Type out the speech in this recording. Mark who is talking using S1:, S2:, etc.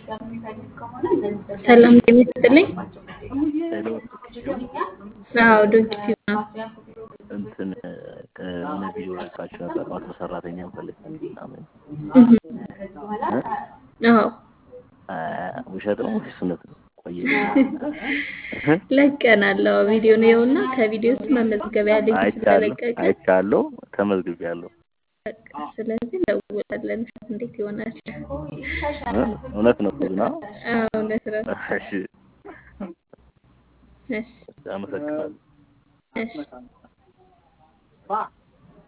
S1: ሰላም ጤና ይስጥልኝ።
S2: ሄሎ
S1: አዎ ዶንኪ ቲዩብ ነው።
S2: እንትን ከሆነ ቪዲዮ ለቃችሁ ነበር ማታ ሰራተኛ ፈልግ ምናምን
S1: እህ አዎ
S2: አ፣ ውሸት ነው ወይስ እውነት ነው? ቆየ
S1: ለቀናል። አዎ ቪዲዮ ነው ይኸውና፣ ከቪዲዮ ውስጥ መመዝገቢያ ሊንክ
S2: አይቻለሁ
S1: ስለለቀቀ
S2: አይቻለሁ ተመዝግቤያለሁ።
S1: በቃ ስለዚህ እንደውላለን። እንዴት ይሆናል?
S2: እ? እውነት ነው ግን አዎ።
S1: አዎ እውነት ነው።
S2: እሺ
S1: እሺ
S2: አመሰግናለሁ።
S1: እሺ